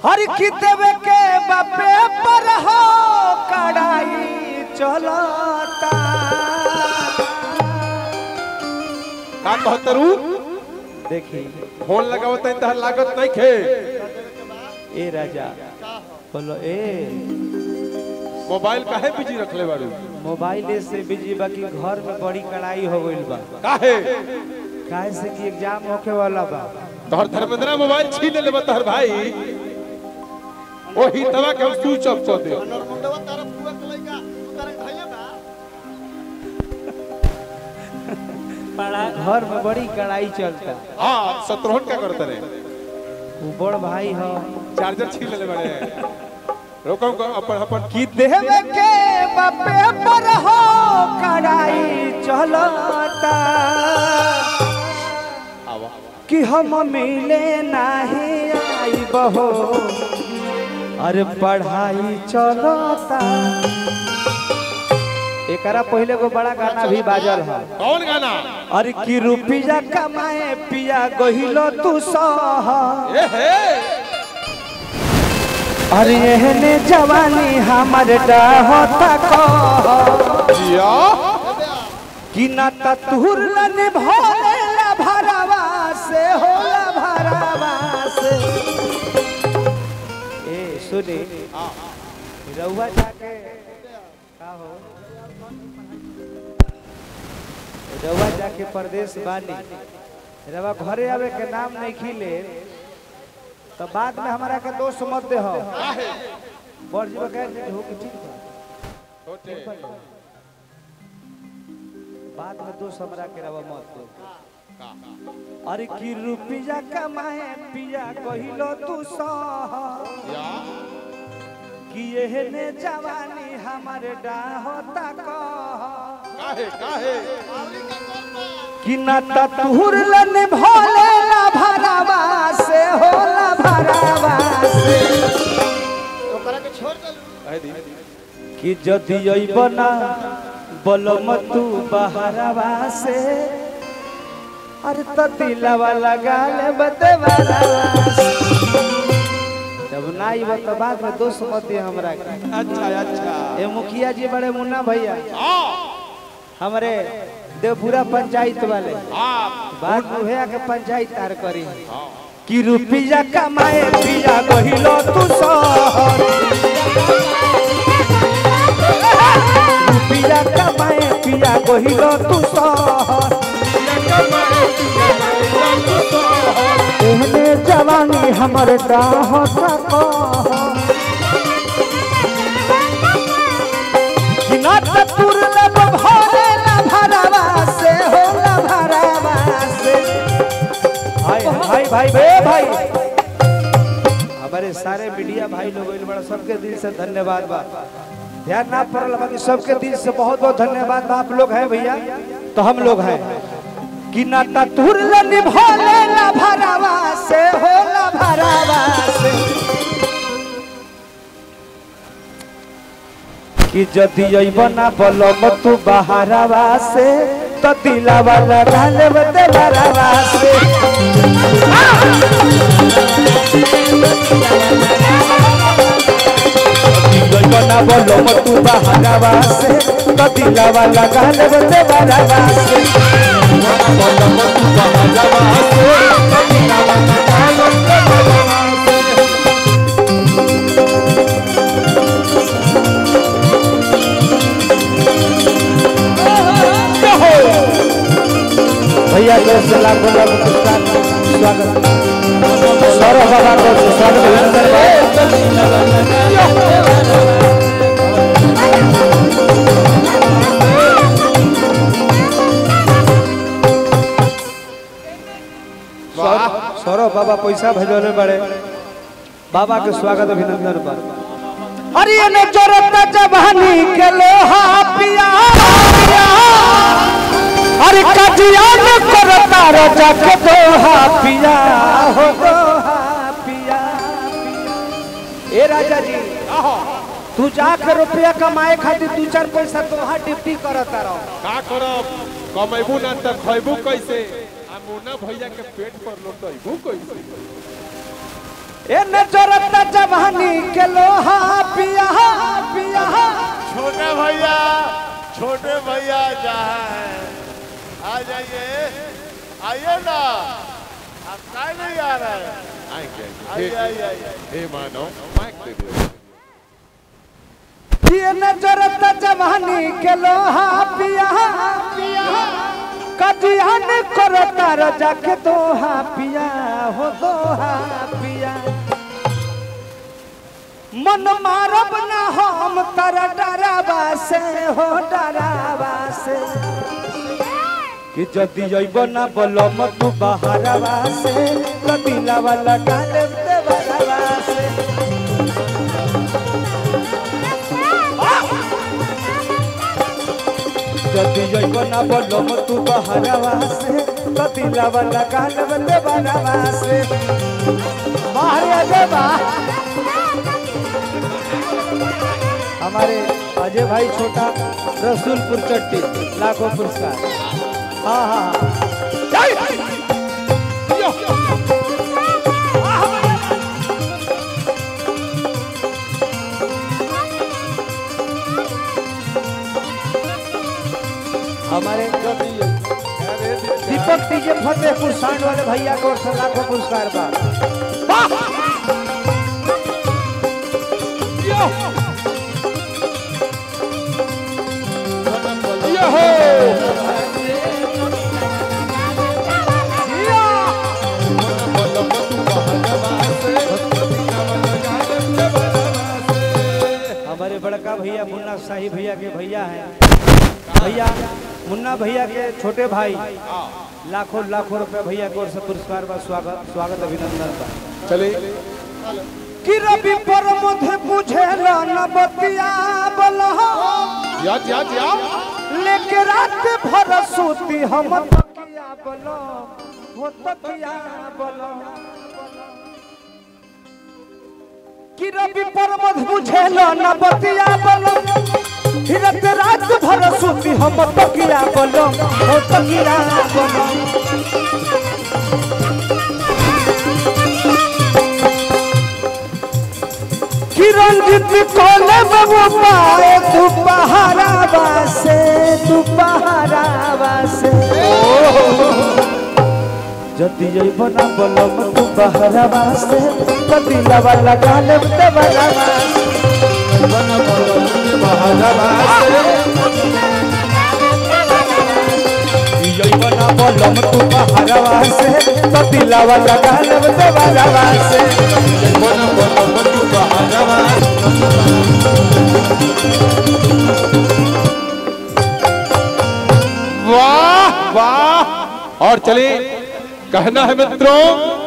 हर की देवे के बापे पर हो कड़ाई चलता का कहतरू देखी फोन लगावत है तहर लागत नहीं खे ए राजा बोलो ए मोबाइल काहे बिजी रखले बारू मोबाइल से बिजी बाकी घर में बड़ी कड़ाई हो गइल बा काहे काहे से कि एग्जाम होके वाला बा तोहर धर्मेंद्र मोबाइल छीन ले तोहर भाई ओही तवा के हम स्विच ऑफ कर दे नरमुंडवा तारा पुआ के लइका तू तारा के धइले बा घर में बड़ी कड़ाई चलता हां शत्रुघ्न क्या करते रे वो बड़ भाई हो चार्जर छीन ले बड़े रोको को अपन अपन कि देवे के बापे पर हो कड़ाई चलता आवा कि हम मिले नहीं आई बहो अरे पढ़ाई चलता एकरा पहले को बड़ा गाना भी बाजल है कौन गाना अरे कि रुपया कमाए पिया गहिलो तू सह ए हे अरे एहने जवानी हमर होता कह जिया कि ना ततुर लन भोलेला भरावा से होला भरावा से ए सुने रउआ जाके का हो रउआ जाके परदेश बानी रउआ घरे आवे के नाम नहीं खिले तो बाद में हमारा के दोस्त मत दे हो बड़ जी कह दे हो कि ठीक बा छोटे बाद में दोस्त हमरा के रवा मत दो अरे की रुपया कमाए पिया कहिलो तू सह या कि एहने जवानी हमारे डाहता कह काहे काहे कि न ततुर लन भोले ला भरावा से होला भरावा से ओकरा के छोड़ दे कहे दी कि जदि अइबना बलम तू बहरावा से अरे त दिलवा लगा ले बदवारा जब ना आइब तो बाद में दोस्त मत दे हमरा के अच्छा अच्छा ए मुखिया जी बड़े मुन्ना भैया हां हमारे देवपुरा पंचायत वाले हां बात मुहैया के पंचायत तार करी कि रुपया कमाए पिया कहिलो तू सहर रुपया कमाए पिया कहिलो तू सहर एहने जवानी हमर डाह तुर लब भरे ला भरावा से हो ला भरावा से भाई भाई भाई बे भाई हमारे सारे मीडिया भाई लोग इल बड़ा सबके दिल से धन्यवाद बा ध्यान ना पड़ल बाकी सबके दिल से बहुत बहुत धन्यवाद बा आप लोग हैं भैया तो हम लोग हैं कि ना तुर निभोले ला भरावा से हो ला भरावा से कि जदि अइब ना बलम तू बहारावा से तो दिलावा लगा ले देवरावा से जदि अइब ना बलम तू बहारावा से तो दिलावा लगा ले देवरावा से बलम तू बहारावा से तो दिलावा लगा ले देवरावा से भैया को से लाखों लाखों पुरस्कार स्वागत सौरभ बाबा को स्वागत अभिनंदन सौरभ सौरभ बाबा पैसा भेजले बड़े बाबा के स्वागत अभिनंदन पर अरे ने जरूरत जवानी के लोहा पिया पिया अरे कटियान करता राजा के दोहा पिया हो दोहा पिया ए राजा जी तू जाकर रुपया कमाए खातिर दू चार पैसा दोहा ड्यूटी करता रहो का करब कमेबू ना त खैबू कैसे आ मुन्ना भैया के पेट पर लोटैबू कैसे ए न जरूरत जवानी के लोहा पिया पिया छोटे भैया छोटे भैया जहाँ है आ जाइए आइए ना आप काय नहीं आ रहे हैं आएंगे आइए आएंगे आइए आइए हे मानो माइक दे दो ये नजरत जवानी के लोहा पिया पिया कजियान करता रजा के दोहा पिया हो दोहा पिया मन मारब ना हम तर डरावा से हो डरावा से कि जदि अइब ना बलम तू बहरवा से कदिलावा लगा ले देवरवा से जदि अइब ना बलम तू बहरवा से कदिलावा लगा ले देवरवा से बाहर आ जा बा हमारे अजय भाई छोटा रसूलपुर चट्टी लाखों पुरस्कार हाँ हाँ हाँ हमारे दीपक डीजे फतेहपुर सांड वाले भैया को ओर से लाखों पुरस्कार बा ये हो हमारे बड़का भैया मुन्ना शाही भैया के भैया हैं भैया मुन्ना भैया के छोटे भाई लाखों लाखों रुपए भैया को ओर से पुरस्कार बा स्वागत स्वागत अभिनंदन बा चले कि रवि पर मुझे बुझेला न बतिया बलहा याद याद याद लेके रात भर सूती हम तकिया बलो हो तकिया बलो कि रवि पर मध बुझेला न बतिया बलो हिरत रात भर सूती हम तकिया बलो हो तकिया बलो किरंजित कोले बाबू पाए तू पहारा बासे तू पहारा बासे जति जइब ना बलम तू पहारा बासे कदिला वाला गाले ते वाला बासे जइब ना बलम तू पहारा बासे कदिला वाला गाले ते वाला बासे वाह वाह और चले कहना है मित्रों